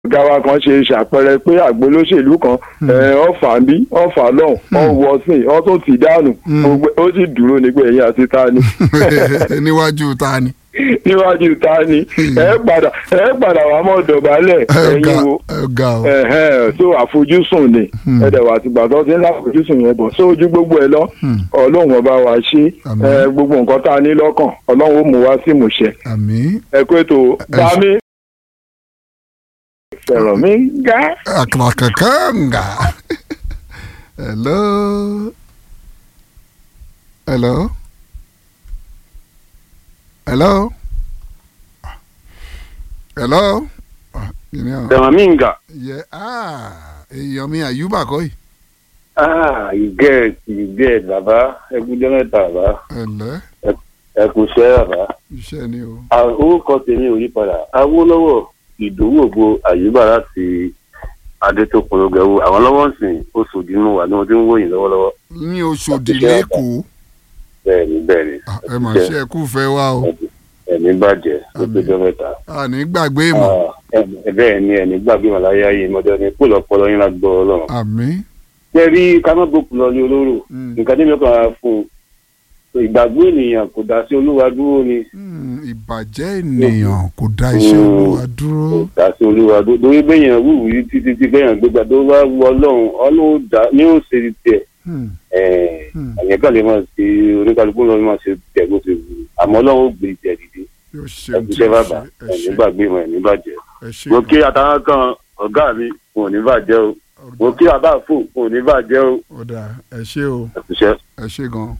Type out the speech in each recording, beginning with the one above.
ọ̀gá wa kan ṣe ṣàpẹẹrẹ pé àgbo olóṣèlú kan ọ̀fà ń bí ọ̀fà lọ́hùn ọ̀wọ́ sìn ọ̀ tó ti dànù gbogbo ó sì dúró ní pé ẹ̀yìn àti ta ni níwájú ta ni. níwájú ta ni ẹ padà ẹ padà wà mọ́ dọ̀bálẹ̀ ẹ̀yin wo ọ̀gá o. ẹ̀hẹ́n so àfojúsùn ni ẹ̀dẹ̀ wà tìgbà tó ti ń láfojúsùn yẹn bọ̀ sójú gbogbo ẹ̀ lọ ọlọ́run ọba wa ṣe Àmín. ẹ, gbogbo nǹkan tá a ní lọ́kàn ọlọ́run ó mú wá sí ìmúṣẹ àmín. ẹ kó ètò bá mi fẹ̀rọ̀ mi gá. Akrakakanga. Hello. Hello. Hello. Hello. Ah, you know. Damaminga. Yeah. Ah, èèyàn mi àyùbá kọ́ yìí. Ah, you get, you get, bàbá. Ẹ kú jẹ́ mẹ́ta, bàbá. Ẹ̀lẹ́. Ẹ kú ṣẹ́, bàbá. Iṣẹ́ ni o. Ah, Orúkọ tèmi ò yí padà. Awólọ́wọ̀ Ìdòwú Ògbó Àyùbá láti Adétókun Lọ́gẹ̀wò. Àwọn lọ́wọ́ sìn oṣù dínú wà ní wọ́n ti ń wòyìn lọ́wọ́lọ́wọ́. Ní Oṣòdì lẹ́kọ̀ọ́. Bẹ́ẹ̀ni, bẹ́ẹ̀ni. Ah, Ẹ mà ṣe ẹ kú fẹ́ wá o. Ẹ̀mí bàjẹ́ ó tó jẹ́ mẹ́ta. Àní gbàgbé ìmọ̀. Ah, ẹ- Bẹ́ẹ̀ ni ẹni gbàgbé màláyé ayé mọ́jọ́ ni kó lọ́pọ̀lọ́ yín lágbọ́ ọlọ́run. Àmín. Ṣé rí ká má gbókùn lọ ní olóró? Mm. Nǹkan tí mi kàn á fún un. Ìgbàgbọ́ ènìyàn kò dá sí olúwa dúró ni. Hmm, Ìbàjẹ́ ènìyàn kò dá iṣẹ́ olúwa dúró. dàsí olúwa lórí bẹ́yàn wúwú yìí títí tí bẹ́yàn gbégbá tó bá wù ọlọ́run ọlọ́run dá ní ó ṣe tiẹ̀ Hmm, Hmm. àyẹ̀ kan lè máa ṣe oníkálukú lọ́ọ́ máa ṣe tiẹ̀ bó ṣe wù ú. àmọ́ ọlọ́run ó gbé tiẹ̀ dìde Yóò ṣe ohun tí ẹ̀kúṣẹ́ ó bàbá ṣe. Ẹ ẹ̀ní ṣe. gbàgbé mọ̀ ẹ̀ní bàjẹ́. Ẹ ṣe. mo kí àtàwọn kan ọ̀gá mi kò ní bàjẹ́ o mo kí àbá fò kò ní bàjẹ́ o Ọ̀dà ẹ ṣe o. ẹ̀kúṣẹ́. ẹ ṣe gan.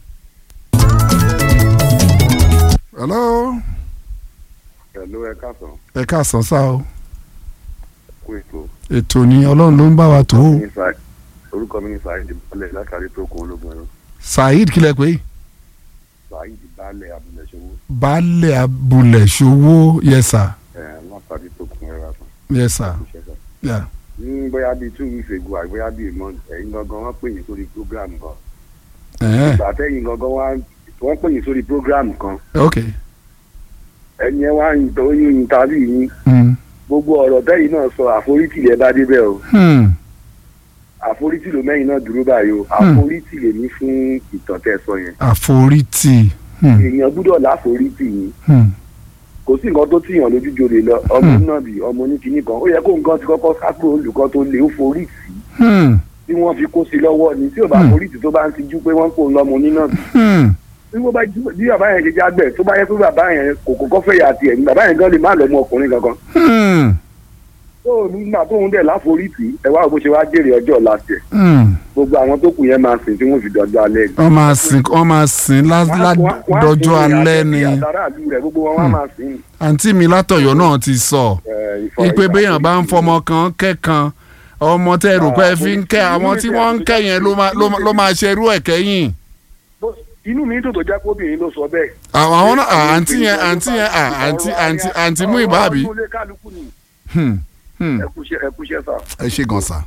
hello pẹ̀lú ẹ káàsán ẹ káàsán sá o kú ètò ètò ni ọlọ́run ló ń bá wa tó o orúkọ mi ní saheed balẹ̀ látàrí tó kún ológun ẹ̀rọ saheed kílẹ̀ pé saheed balẹ̀ abúlẹ̀ṣowó baálẹ̀ abúlẹ̀ ṣòwò yẹsà látàrí tó kún ẹ̀rọ yẹsà yà ní bóyá bíi two weeks ago àbí bóyá bíi a month ẹ̀yin gangan wọ́n pè yín sórí program kan ẹ̀hẹ́n ìgbà tẹ́yìn gangan wá wọ́n pè yín sórí program kan ok ẹ̀yin ẹ̀ wá ń tó yín interview yín Hmm, gbogbo ọ̀rọ̀ tẹ́yìn náà sọ àforítì lẹ bá débẹ̀ o hmm, àforítì ló mẹ́yìn náà dúró báyìí o àforítì lè ní fún ìtàn tẹ́ sọ yẹn àforítì Hmm, èèyàn gbúdọ̀ láforítì yín hmm, kò sí nǹkan tó tìyàn lójújo lè lọ ọmọ náà bì ọmọ oníkìíní kan ó yẹ kó nǹkan ti kọ́kọ́ sápò olùkọ́ tó lè ó forí sí hmm, tí wọ́n fi kó sí lọ́wọ́ ni tí ò bá Hmm. forí sí tó bá ń tijú pé wọ́n ń kó lọ́mọ onínà bì hmm, bí wọ́n bá jú- bí bàbá yẹn ṣe jágbẹ̀ tó bá yẹ pé bàbá yẹn kò kọ́kọ́ fẹ́ yà tiẹ̀ ní bàbá yẹn gan lè má lọ́mọ ọkùnrin kankan hmm, tó nígbà tóun dẹ̀ láforítì ẹ wá bó ṣe wá jèrè ọjọ́ ọ̀la tiẹ̀ hmm. gbogbo àwọn tó kù yẹn máa sìn tí wọ́n fi dọjọ́ alẹ́ ni. wọ́n máa sìn wọ́n máa sìn lá- lá- Wọ́n á- wọ́n á dọjọ́ sìn ní alẹ́ àtẹ̀bí ni àtàràlù rẹ̀ gbogbo wọn wá máa sìn. àǹtí mi látọ̀yọ́ náà ti sọ. ẹ̀, ìfọ̀- ipe béèyàn bá ń fọmọ kan kẹ́kan ọmọ tẹ́ rò pé ẹ fi ń kẹ́ àwọn tí wọ́n ń kẹ́ yẹn ló máa- ló máa- ló máa ṣerú ẹ̀ kẹ́yìn. inú mi dùn tó jẹ́ kóbìnrin ló sọ bẹ́ẹ̀. àwọn àwọn náà à, àǹtí yẹn àǹtí yẹn à, àǹtí àǹtí àǹtí mú ìbáàbí. ọ̀rọ̀ ọdún lé kálukú ni Hmm, hmm. ẹ kúṣẹ́ ẹ kúṣẹ́ sà. ẹ ṣe gan sa.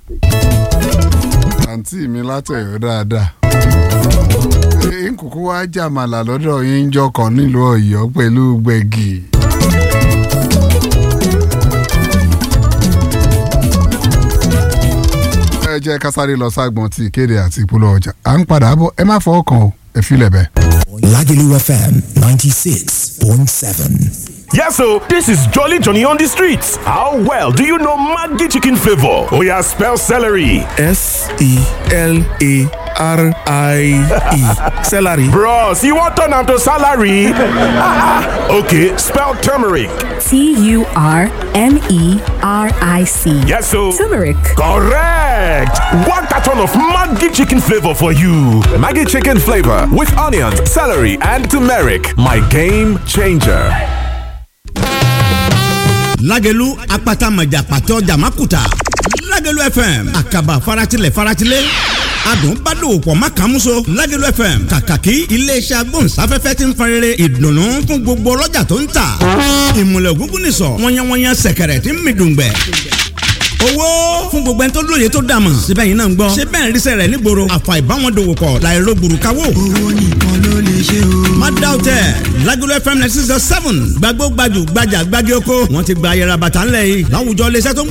àǹtí mi látọ̀yọ́ dáadáa. ẹ ń kúkú wá jàmàlà lọ́dọ̀ yín ń jọkàn nílùú ọ̀yọ́ pẹ̀lú gbẹ̀gì. ẹ jẹ́ ká sáré lọ ságbọ̀n tí ìkéde àti ìpolówó ọjà à ń padà bọ̀ ẹ má fọwọ́ kàn ó ẹ filẹ̀ bẹ́ẹ̀. Lagelu FM 96.7. Yes, so this is Jolly Johnny on the streets. How well do you know Maggi chicken flavor? Oh yeah, spell celery. S E L A R I E. Celery. Bros, you want turn am to salary? okay, spell turmeric. T U R M E R I C. Yes, so Turmeric. correct. One carton of Maggi chicken flavor for you. Maggie chicken flavor with onions, celery, and turmeric. My game changer. lágẹ̀lú apata mọ̀jà pàtó jàmákùtà lágẹ̀lú fm àkàbà faratilẹ̀ faratilẹ̀ adùn bá dòwò pọ̀ má kàn múso lágẹ̀lú fm kàkàkí iléeṣẹ́ agbóhùnsáfẹ́fẹ́ ti ń farere ìdùnnú fún gbogbo ọlọ́jà tó ń tà ìmùlẹ̀ ògúngún nìsọ̀ wọ́nyẹ́wọ́nyẹ́ sẹ̀kẹ̀rẹ̀ tí ń mi dùngbẹ̀ owó fún gbogbo ẹni tó lóye tó dàmọ̀ síbẹ̀ yìí náà ń gbọ́ ṣé bẹ́ẹ̀ ríṣẹ́ rẹ̀ nígboro àfà ìbáwọn dòwò pọ̀ láìro gbùrùkáwò. owó nìkan ló lè ṣe o. má dá o tẹ Lagelu FM ninety six seven gbàgbó gbajù gbajà gbági oko wọn ti gba ayẹra bàtà ńlẹ̀ yìí láwùjọ iléeṣẹ́ tó ń